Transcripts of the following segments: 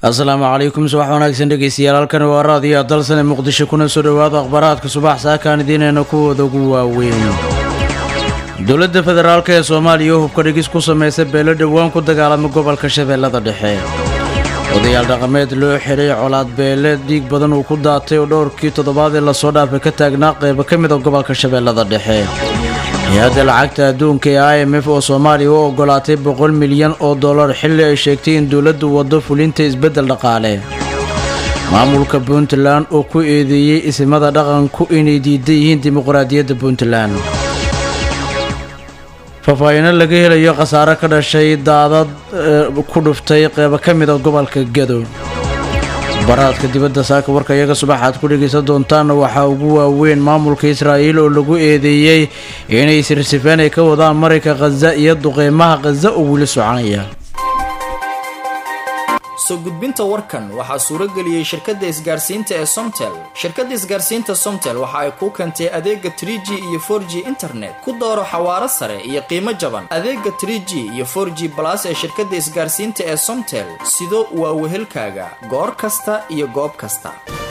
asalaamu calaykum subax wanaagsan dhegeystayaal halkani waa raadiyo dalsane muqdisho kuna soo dhowaada akhbaaraadka subax saakaan idiinayna kuwooda ugu waaweyn dowladda federaalk ee soomaaliya oo hubka dhigis ku samaysa beelo dhowaan ku dagaalamay gobolka shabeellada dhexe odayaal dhaqameed loo xiray colaad beele dhiig badan uu ku daatay oo dhowrkii toddobaad ee lasoo dhaafay ka taagnaa qaybo ka mid a gobolka shabeellada dhexe hay-adda lacagta adduunka ee i m f oo soomaaliya u ogolaatay boqol milyan oo dollar xilli ay sheegtay in dowladdu waddo fulinta isbeddel dhaqaale maamulka puntland oo ku eedeeyey isimada dhaqanku inay diidan yihiin dimuqraadiyadda puntland faahfaahiino laga helayo khasaare ka dhashay daadad ku dhuftay qeybo ka mid a gobolka gado baraadka dibadda saaka warka iyaga subaxaad ku dhegaysan doontaanna waxaa ugu waaweyn maamulka israa'iil oo lagu eedeeyey inay sirsifeen ay ka wadaan marayka khaza iyo duqeymaha khaza oo weli soconaya soo gudbinta warkan waxaa suuro geliyey shirkadda isgaarsiinta ee somtel shirkadda isgaarsiinta somtel waxa ay kuu keentay adeega trie g iyo for g internet ku dooro xawaaro sare iyo qiimo jaban adeega trie g iyo for g balas ee shirkadda isgaarsiinta ee somtel sido waa wehelkaaga goor kasta iyo goob kasta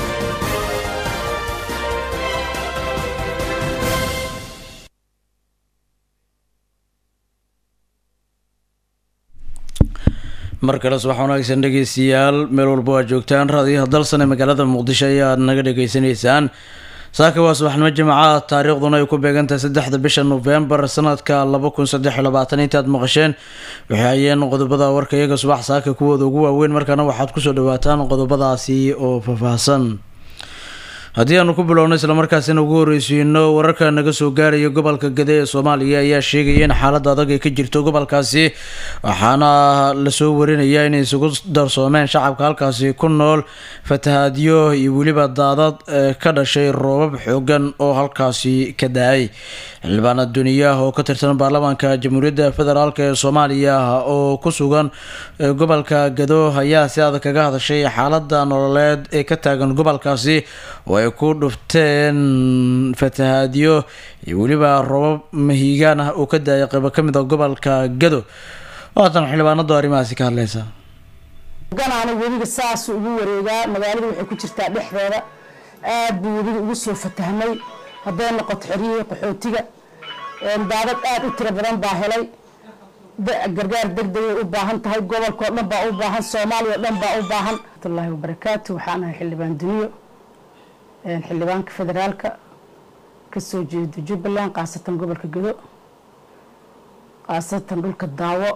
mar kale subax wanaagsan dhegeystayaal meel walba waa joogtaan raadiyaha dalsane magaalada muqdisho ayaad naga dhegeysanaysaan saaka waa subaxnimo jimcaha taariikhduna ay ku beegantahay saddexda bisha nofembar sanadka laba kun saddex iyo labaatan intaad maqasheen waxay hayeen qodobada warka iyaga subax saaka kuwooda ugu waaweyn markaana waxaad kusoo dhawaataan qodobadaasi oo faahfaahsan haddii aanu ku bilowno islamarkaasina ugu horreysiino wararka naga soo gaaraya gobolka gade ee soomaaliya ayaa sheegaya in xaalada adag ay ka jirto gobolkaasi waxaana lasoo warinaya inay isugu darsoomeen shacabka halkaasi ku nool fatahaadyo iyo weliba daadad ka dhashay roobab xoogan oo halkaasi ka da-ay xildhibaana duniyaha oo ka tirsan baarlamaanka jamhuuriyadda federaalk ee soomaaliya oo ku sugan gobolka gado ayaa si adag kaga hadashay xaalada nololeed ee ka taagan gobolkaasi oo ay ku dhufteen fatahaadyo iyo weliba robab mahiigaan ah oo ka daayay qaybo ka mid a gobolka gado haatan xildhibaanadu arrimahaasi ka hadleysa ganaana webiga saas ugu wareegaa magaalada waxay ku jirtaa dhexdeeda aad buu webiga ugu soo fatahmay hadday noqoto xeryihii qaxootiga daadad aad u tiro badan baa helay gargaar degdegay u baahan tahay gobolkao dhan baa u baahan soomaaliya o dhan baa u baahan watullaahi wabarakaatu waxaan ahay xildhibaan duniyo xildhibaanka federaalka kasoo jeedo jubbaland khaasatan gobolka gado khaasatan dhulka daawo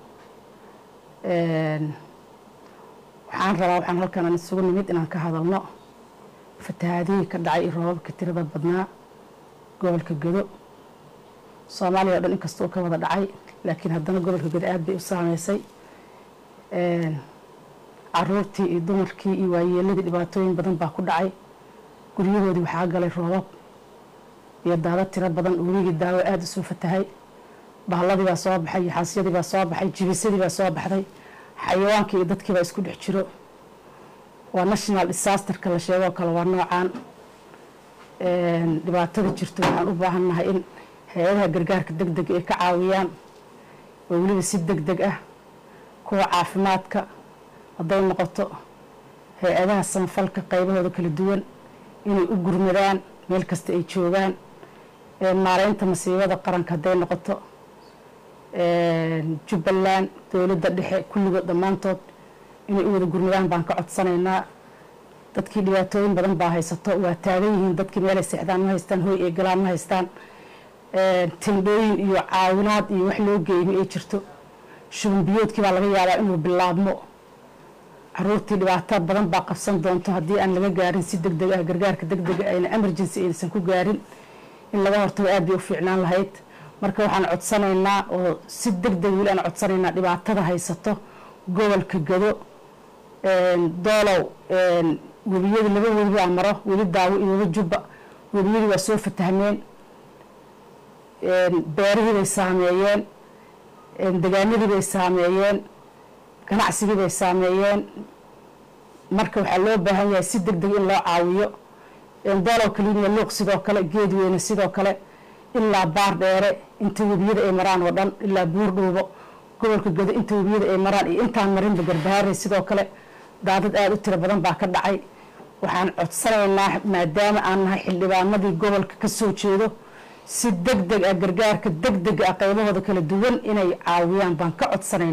waxaan rabaa waxaan halkan aan isugu nimid inaan ka hadalno fatahaadihii ka dhacay iyo roobabka tirada badnaa gobolka gado soomaaliya o dhan inkasta uu ka wada dhacay laakiin haddana gobolka gado aad bay u saameysay caruurtii iyo dumarkii iyo waayeeladii dhibaatooyin badan baa ku dhacay guryahoodii waxaa galay roobab iyo daado tiro badan weligii daawo aada u soo fatahay bahladii baa soo baxay iyo xaasyadii baa soo baxay jibisadii baa soo baxday xayawaankii iyo dadkii baa isku dhex jiro waa national disasterka la sheegoo kale waa noocaan dhibaatada jirto waxaan u baahannahay in hay-adaha gargaarka deg dega ay ka caawiyaan oo weliba si deg deg ah kuwa caafimaadka hadday noqoto hay-adaha sanfalka qaybahooda kala duwan inay u gurmadaan meel kasta ay joogaan maareynta masiibada qaranka hadday noqoto jubbaland dowladda dhexe kulligood dhammaantood inay u wada gurmadaan baan ka codsanaynaa dadkii dhibaatooyin badan baa haysato waa taagan yihiin dadkii meelay seexdaan ma haystaan hoy ay galaan ma haystaan tendhooyin iyo caawinaad iyo wax loo geeyma ay jirto shuban biyoodkii baa laga yaabaa inuu bilaabmo caruurtii dhibaato badan baa qabsan doonto haddii aan laga gaarin si deg deg ah gargaarka deg dega ayna emergency aysan ku gaarin in laga hortago aad bay u fiicnaan lahayd marka waxaan codsanaynaa oo si deg deg weli aan codsanaynaa dhibaatada haysato gobolka gado doolow webiyadii laba webi baa maro webi daawo iyo webi jubba webiyadii waa soo fatahmeen beerihii bay saameeyeen degaanadii bay saameeyeen ganacsigii bay saameeyeen marka waxaa loo baahan yahay si deg deg in loo caawiyo doolow kaliiniya luuq sidoo kale geed weyne sidoo kale ilaa baar dheere inta webiyada ay maraan oo dhan ilaa buur dhuubo gobolka gado inta webiyada ay maraan iyo intaan marinba garbahaare sidoo kale daadad aada u tiro badan baa ka dhacay waxaan codsanaynaa maadaama aan nahay xildhibaanadii gobolka ka soo jeedo si deg deg ah gargaarka deg dega ah qaybahooda kala duwan inay caawiyaan baan ka codsanayna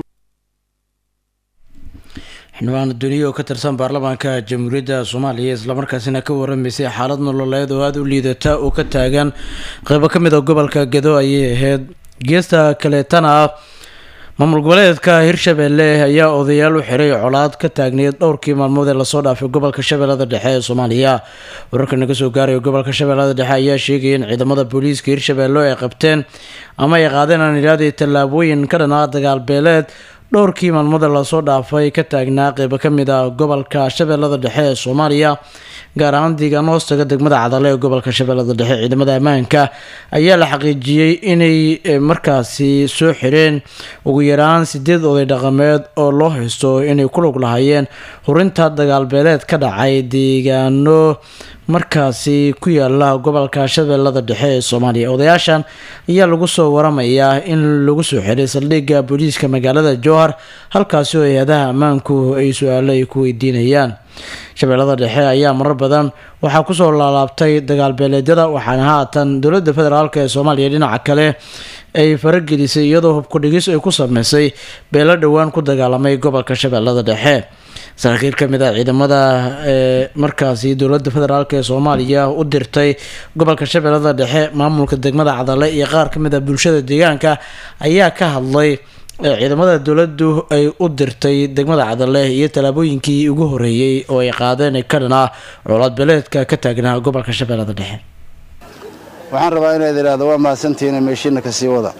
xildhibaan duniya oo ka tirsan baarlamaanka jamhuuriyadda soomaaliya islamarkaasina ka waramaysay xaalad nololeed oo aada u liidata oo ka taagan qeybo ka mid a gobolka gedo ayay ahayd geesta kaleetana ah maamul goboleedka hirshabelle ayaa odayaal u xiray colaad ka taagneyd dhowrkii maalmood ee lasoo dhaafay gobolka shabeellada dhexe ee soomaaliya wararka naga soo gaaraya gobolka shabeellada dhexe ayaa sheegaya in ciidamada booliiska hirshabelle ay qabteen ama ay qaadeen aan idhaahday tallaabooyin ka dhanaa dagaal beeleed dhowrkii maalmooda lasoo dhaafay ka taagnaa qeybo ka mid ah gobolka shabeellada dhexe ee soomaaliya gaar ahaan deegaano hoostaga degmada cadale ee gobolka shabeellada dhexe ciidamada ammaanka ayaa la xaqiijiyey inay markaasi soo xireen ugu yaraan sideed oday dhaqameed oo loo haysto inay ku lug lahaayeen hurinta dagaalbeeleed ka dhacay deegaano markaasi ku yaala gobolka shabeellada dhexe ee soomaaliya odayaashan ayaa lagu soo waramayaa in lagu soo xiray saldhigga booliiska magaalada jowhar halkaasi oo hay-adaha ammaanku ay su-aalo ay ku weydiinayaan shabeellada dhexe ayaa marar badan waxaa kusoo laalaabtay dagaalbeeleedyada waxaana haatan dowladda federaalk ee soomaaliya dhinaca kale ay faragelisay iyadoo hubkudhigis ay ku sameysay beelo dhowaan ku dagaalamay gobolka shabeellada dhexe saraakiil ka mid ah ciidamada ee markaasi dowladda federaalk ee soomaaliya u dirtay gobolka shabeellada dhexe maamulka degmada cadale iyo qaar ka mid ah bulshada deegaanka ayaa ka hadlay ciidamada dowladdu ay u dirtay degmada cadale iyo tallaabooyinkii ugu horeeyey oo ay qaadeen ka dhan ah colaad beeleedka ka taagnaa gobolka shabeellada dhexe waxaan rabaa inaad idhaahdo waa mahadsantihiin meeshiina ka sii wada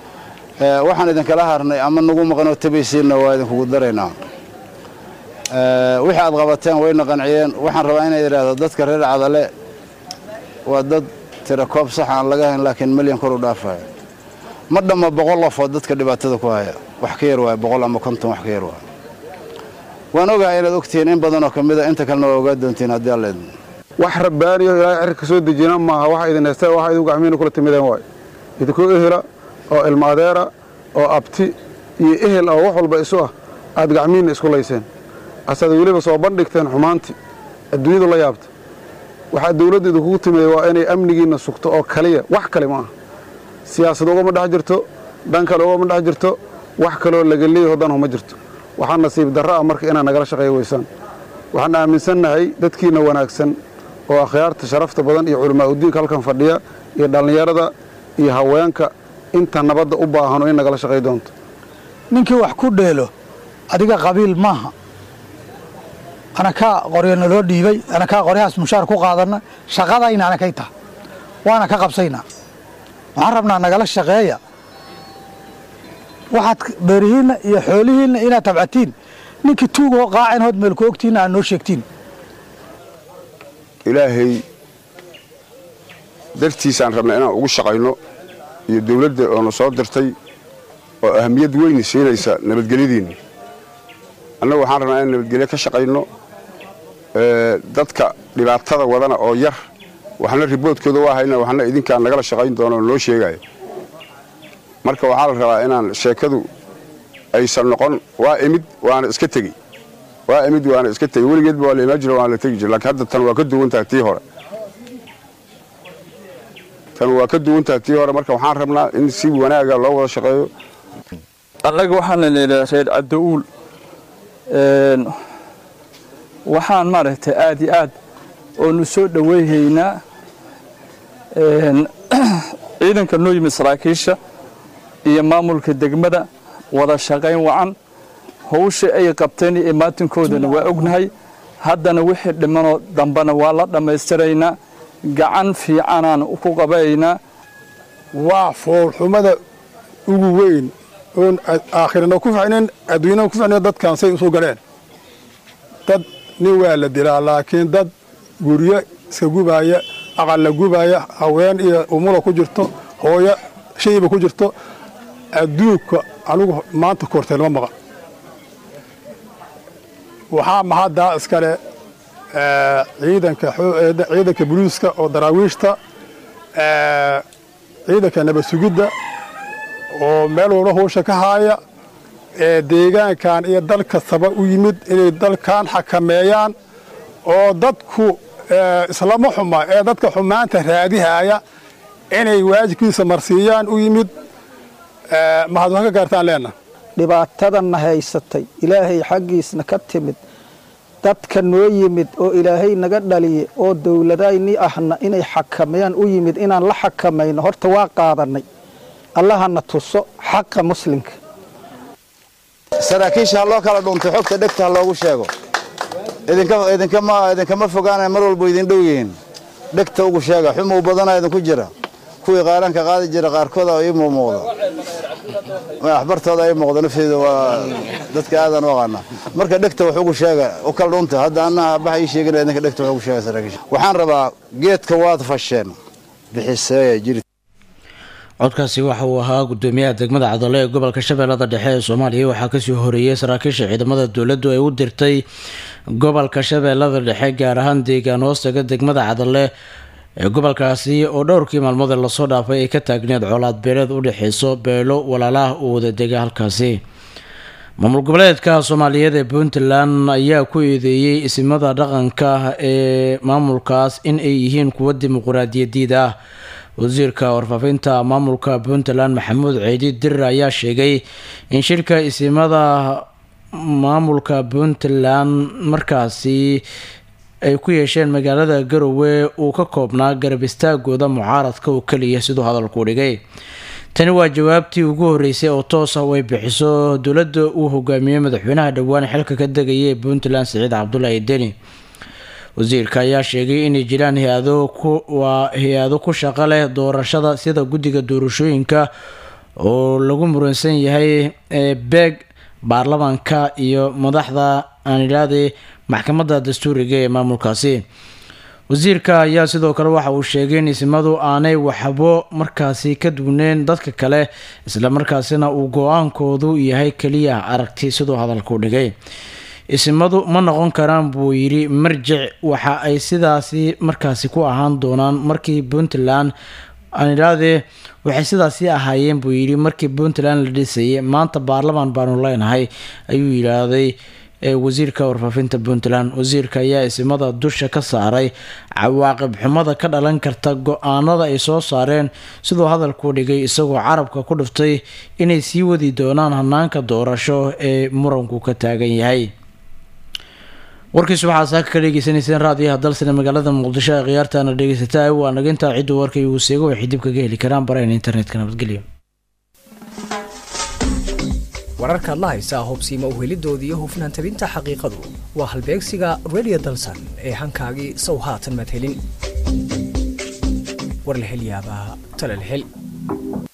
waxaan idinkala harnay ama nagu maqanoo tabaysiinna waa idinkugu daraynaa wixii aad qabateen wayna qanciyeen waxaan rabaa inaad idhaahdo dadka reer cadale waa dad tira koob sax aan laga hayn laakiin milyan kor u dhaafaya ma dhamma boqol qofood dadka dhibaatada ku haya wax ka yar waaya boqol ama konton wax ka yar waaya waan ogahay inaad ogtihiin in badanoo ka mida inta kalena waa ogaa doontiin haddii alla idin wax rabbaaniyo ilaahay cirka soo dejina maaha waxa idin haystaa waxa idinku gacmiina kula timideen waay idinkoo ehela oo ilma adeera oo abti iyo ehel oo wax walba isu ah aad gacmiinna isku layseen asaad weliba soo bandhigteen xumaantii adduunyadu la yaabta waxaa dawladda idinkugu timida waa inay amnigiinna sugto oo kaliya wax kale ma aha siyaasad ugama dhex jirto dhan kale ugama dhex jirto wax kaloo laga leeyaho danhu ma jirto waxaa nasiib darro ah marka inaad nagala shaqeeya weysaan waxaan aaminsannahay dadkiinna wanaagsan oo akhyaarta sharafta badan iyo culamaa udiinka halkan fadhiya iyo dhallinyarada iyo haweenka inta nabadda u baahano in nagala shaqay doonto ninkii wax ku dheelo adiga qabiil maaha anakaa qoryo naloo dhiibay anakaa qoryahaas mushaar ku qaadanna shaqadayna anakay taha waana ka qabsaynaa waxaan rabnaa nagala shaqeeya waxaad beerihiinna iyo xoolihiinna inaad tabcatiin ninkii tuugoo qaacin hood meel ku ogtiinna aad noo sheegtiin ilaahay dartiisaan rabna inaan ugu shaqayno iyo dawladda oona soo dirtay oo ahamiyad weyni siinaysa nabadgelyadiinna annagu waxaan rabnaa inaan nabadgelyo ka shaqayno dadka dhibaatada wadana oo yar waxna riboodkooda waa hayna waxna idinkaan nagala shaqayn doono oo noo sheegaayo marka waxaa la rabaa inaan sheekadu aysan noqon waa imid waana iska tegi waa imid waana iska tegi weligeedba waa la imaan jira waana la tegi jira laakiin hadda tan waa ka duwan tahay tii hore tan waa ka duwan tahay tii hore marka waxaan rabnaa in si wanaaga loo wada shaqeeyo annaga waxaan la leedahay reer cadda-uul waxaan maaragtay aad iyo aad oonu soo dhoweyhaynaa ciidanka noo yimid saraakiisha iyo maamulka degmada wada shaqayn wacan hawsha ay qabteen iyo imaatinkoodana waa ognahay haddana wixii dhimanoo dambena waa la dhammaystiraynaa gacan fiicanaan ku qabaynaa waa foolxumada ugu weyn oon aakhirana ku ficnayn adduunyana ku ficnayn dadkan say usoo galeen dad nin waa la dilaa laakiin dad guryo iska gubaaya aqal la gubaaya haween iyo umula ku jirto hooyo shayba ku jirto adduunka anigu maanta korteel ma maqan waxaa mahaddaa iskale ciidanka ciidanka boliiska oo daraawiishta ciidanka nabad sugidda oo meel walba hawsha ka haaya ee deegaankan iyo dal kastaba u yimid inay dalkan xakameeyaan oo dadku islama xuma ee dadka xumaanta raadihaaya inay waajibkiisa marsiiyaan u yimid mahad wax ka gaartaan leenna dhibaatadanna haysatay ilaahay xaggiisna ka timid dadka noo yimid oo ilaahay naga dhaliye oo dowladayni ahna inay xakameeyaan u yimid inaan la xakamayno horta waa qaadannay allahana tuso xaqa muslimka saraakiisha ha loo kala dhuntay xogta dhegta ha loogu sheego idinkama fogaana mar walba idin dhow yihiin dhegta ugu sheega xumuu badanaa idinku jira kuwii qaaranka qaadi jira qaarkooda ii muuqda waxbartooda ii muuqda nafteeda waa dadka aadan u aqaana marka dhegta wax ugu sheega u kala dhunta hadda annaha baxa ii sheegin idinka dhegta wax ugu sheega saraakiisha waxaan rabaa geedka waad fasheen bixiseeya jiri codkaasi waxa uu ahaa gudoomiyaha degmada cadale ee gobolka shabeellada dhexe ee soomaaliya waxaa kasii horeeyey saraakiisha ciidamada dowladdu ay u dirtay gobolka shabeellada dhexe gaar ahaan deegaan hoostaga degmada cadale ee gobolkaasi oo dhowrkii maalmood ee lasoo dhaafay ay ka taagneed colaad beeleed u dhexeyso beelo walaalaha u wadadega halkaasi maamul goboleedka soomaaliyeed ee puntland ayaa ku eedeeyey isimada dhaqanka ee maamulkaas in ay yihiin kuwo dimuquraadiyadiid ah wasiirka warfaafinta maamulka puntland maxamuud ciidi dirir ayaa sheegay in shirka isimada maamulka puntland markaasi ay ku yeesheen magaalada garowe uu ka koobnaa garab istaagooda mucaaradka oo keliya siduu hadalku dhigay tani waa jawaabtii ugu horeysay oo toos ah oo ay bixiso dowladda uu hogaamiyey madaxweynaha dhowaan xilka ka degaya ee puntland siciid cabdulaahi deni wasiirka ayaa sheegay inay jiraan hay-ado waa hay-ado ku shaqo leh doorashada sida guddiga doorashooyinka oo lagu muransan yahay ee beeg baarlamaanka iyo madaxda aan idhaahday maxkamadda dastuuriga ee maamulkaasi wasiirka ayaa sidoo kale waxa uu sheegay in isimadu aanay waxbo markaasi ka duwneen dadka kale islamarkaasina uu go-aankoodu yahay keliya aragti siduu hadalku dhigay isimadu ma noqon karaan buu yidhi marjic waxa ay sidaasi markaasi ku ahaan doonaan markii puntland aan idhaahdee waxay sidaasi ahaayeen buu yidhi markii puntland la dhisayay maanta baarlamaan baanu leenahay ayuu yidhaahday wasiirka warfaafinta puntland wasiirka ayaa isimada dusha ka saaray cawaaqib xumada ka dhalan karta go-aanada ay soo saareen siduu hadalku dhigay isagoo carabka ku dhiftay inay sii wadi doonaan hanaanka doorasho ee muranku ka taagan yahay warkiisu waxaa saaka ka dhegeysanayseen raadiyaha dalsane magaalada muqdisho ee khiyaartaana dhegeysataa waa nagintaa ciddu warkay uu seego waxay dib kaga heli karaan barayn internetka nabadgelyo wararkaad la haysaa hubsiima uhelidoodii iyo hufnaan tabinta xaqiiqadu waa halbeegsiga radio dalsan ee hankaagii sow haatan madhelin warlahelyaabaha talalhel